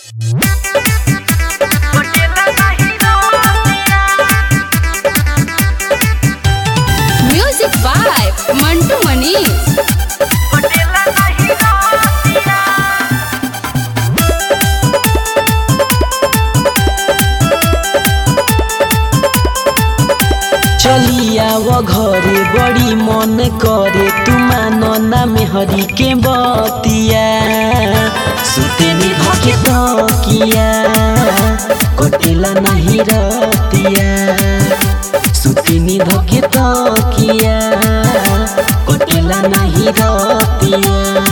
music by Mantu Manish चलिया वो घरे बड़ी मन करे तुमान ना मेहरी के बतिया सुतेनी धके तकिया कटेला नहीं रतिया सुतेनी धके तकिया कटेला नहीं रतिया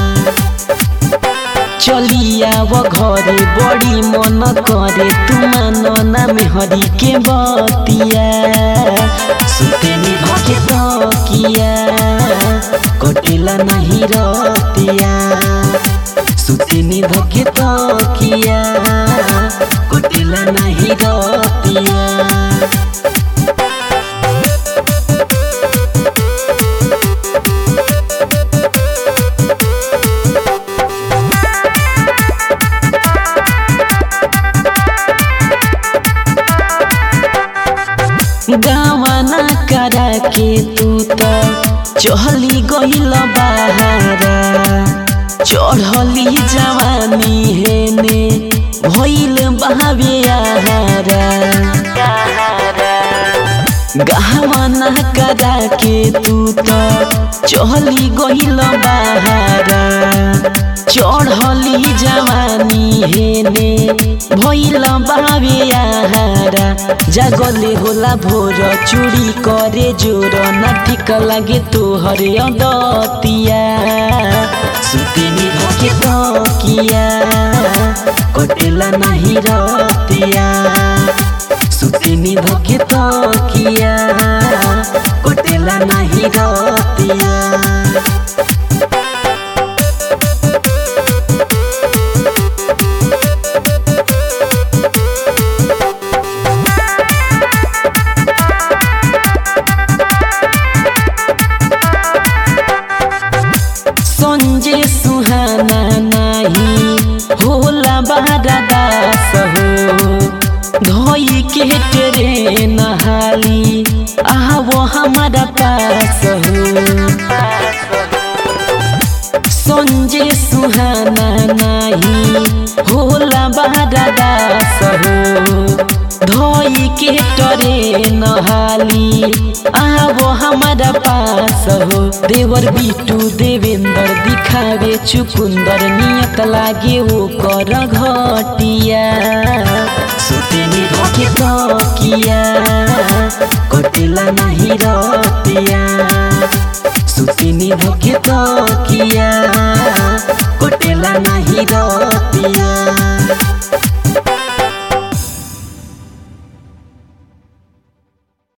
चलिया वो घरे बड़ी मन करे तुमान ना मेहरी के बतिया सुतेनी धके तकिया कटेला नहीं रतिया सुतेनी धके तकिया कटेला नहीं रतिया गावाना करा के तू त चहली गइल बहारा चढ़ली जवानी हेने भइल बहावे आहारा गावाना करा के तू त चहली गइल बहारा चढ़ली जवानी हेने भइल बाबे आहारा जागले होला भोर चुरी करे जोर न ठिक लागे तोहर अदतिया सुतेनी धके तकिया कटेला नहीं रतिया सुतेनी धके तकिया कटेला नहीं रतिया संजे सुहाना नाही होला बारा दास हो धोई के तेरे नहाली आवो हमारा पास हो संजे सुहाना नाही होला बारा दास हो धोई के टरे नहाली आवो हमारा पास हो देवर बिटू देवेंद्र दिखावे चुकुंदर नियत लागे वो कर घटिया सुतेनी धके तकिया कटेला नहीं रतिया सुतेनी धके तकिया कटेला नहीं रतिया